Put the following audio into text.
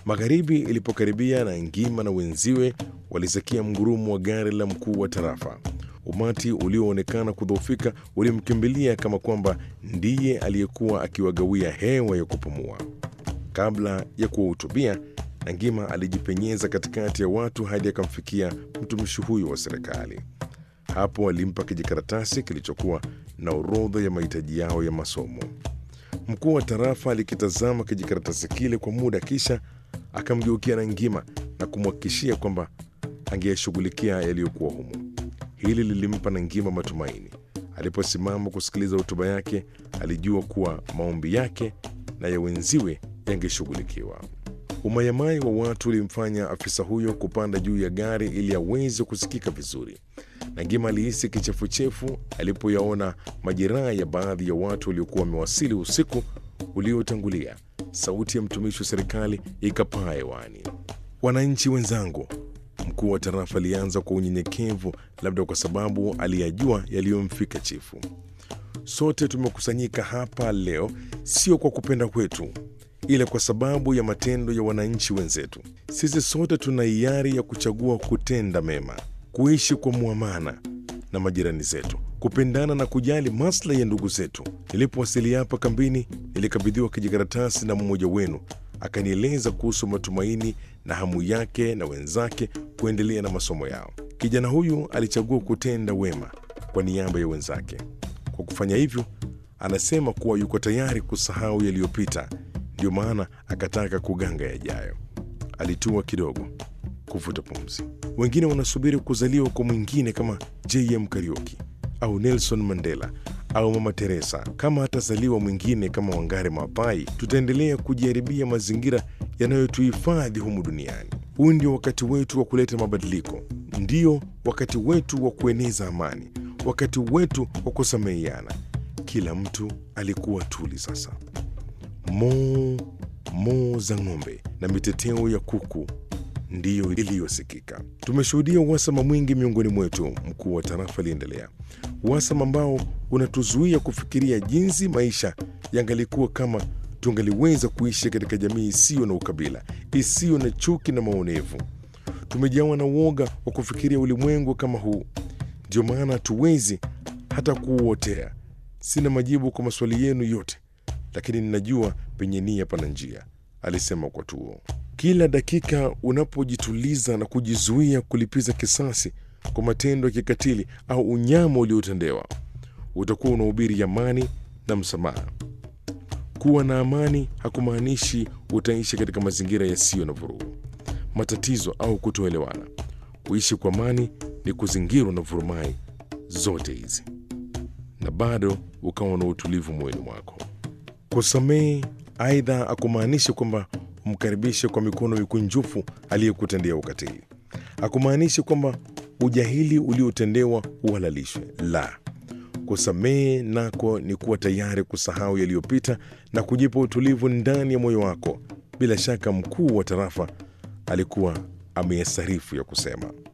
Magharibi ilipokaribia na Ngima na wenziwe walisikia mgurumo wa gari la mkuu wa tarafa. Umati ulioonekana kudhoofika ulimkimbilia kama kwamba ndiye aliyekuwa akiwagawia hewa ya kupumua. Kabla ya kuwahutubia, Nangima alijipenyeza katikati ya watu hadi akamfikia mtumishi huyo wa serikali. Hapo alimpa kijikaratasi kilichokuwa na orodha ya mahitaji yao ya masomo. Mkuu wa tarafa alikitazama kijikaratasi kile kwa muda, kisha akamgeukia Nangima na kumhakikishia kwamba angeyashughulikia yaliyokuwa humo. Hili lilimpa Nangima matumaini. Aliposimama kusikiliza hotuba yake, alijua kuwa maombi yake na ya wenziwe yangeshughulikiwa. Umayamai wa watu ulimfanya afisa huyo kupanda juu ya gari ili aweze kusikika vizuri. Nangima alihisi kichefuchefu alipoyaona majeraha ya baadhi ya watu waliokuwa wamewasili usiku uliotangulia. Sauti ya mtumishi wa serikali ikapaa hewani. Wananchi wenzangu, mkuu wa tarafa alianza kwa unyenyekevu, labda kwa sababu aliyajua yaliyomfika chifu. Sote tumekusanyika hapa leo sio kwa kupenda kwetu, ila kwa sababu ya matendo ya wananchi wenzetu. Sisi sote tuna hiari ya kuchagua kutenda mema, kuishi kwa muamana na majirani zetu, kupendana na kujali maslahi ya ndugu zetu. Nilipowasili hapa kambini, nilikabidhiwa kijikaratasi na mmoja wenu, akanieleza kuhusu matumaini na hamu yake na wenzake kuendelea na masomo yao. Kijana huyu alichagua kutenda wema kwa niaba ya wenzake. Kwa kufanya hivyo, anasema kuwa yuko tayari kusahau yaliyopita, ndio maana akataka kuganga yajayo. Alitua kidogo kuvuta pumzi. Wengine wanasubiri kuzaliwa kwa mwingine kama JM Kariuki au Nelson Mandela au Mama Teresa. Kama atazaliwa mwingine kama Wangare Maapai, tutaendelea kujiharibia mazingira yanayotuhifadhi humu duniani. Huu ndio wakati wetu wa kuleta mabadiliko, ndio wakati wetu wa kueneza amani, wakati wetu wa kusameheana. Kila mtu alikuwa tuli sasa. Moo moo za ng'ombe na miteteo ya kuku ndiyo iliyosikika. Tumeshuhudia uhasama mwingi miongoni mwetu, mkuu wa tarafa aliendelea, uhasama ambao unatuzuia kufikiria jinsi maisha yangalikuwa kama tungaliweza kuishi katika jamii isiyo na ukabila, isiyo na chuki na maonevu. Tumejawa na uoga wa kufikiria ulimwengu kama huu, ndio maana hatuwezi hata kuuotea. Sina majibu kwa maswali yenu yote, lakini ninajua penye nia pana njia, alisema kwa tuo. Kila dakika unapojituliza na kujizuia kulipiza kisasi kwa matendo ya kikatili au unyama uliotendewa, utakuwa unahubiri amani na msamaha. Kuwa na amani hakumaanishi utaishi katika mazingira yasiyo na vurugu, matatizo au kutoelewana. Kuishi kwa amani ni kuzingirwa na vurumai zote hizi na bado ukawa na utulivu moyoni mwako. Kusamehe aidha akumaanishi kwamba umkaribishe kwa mikono mikunjufu aliyekutendea ukatili. Hakumaanishi kwamba ujahili uliotendewa uhalalishwe. La, kusamehe nako ni kuwa tayari kusahau yaliyopita na kujipa utulivu ndani ya moyo wako. Bila shaka mkuu wa tarafa alikuwa ameyasarifu ya kusema.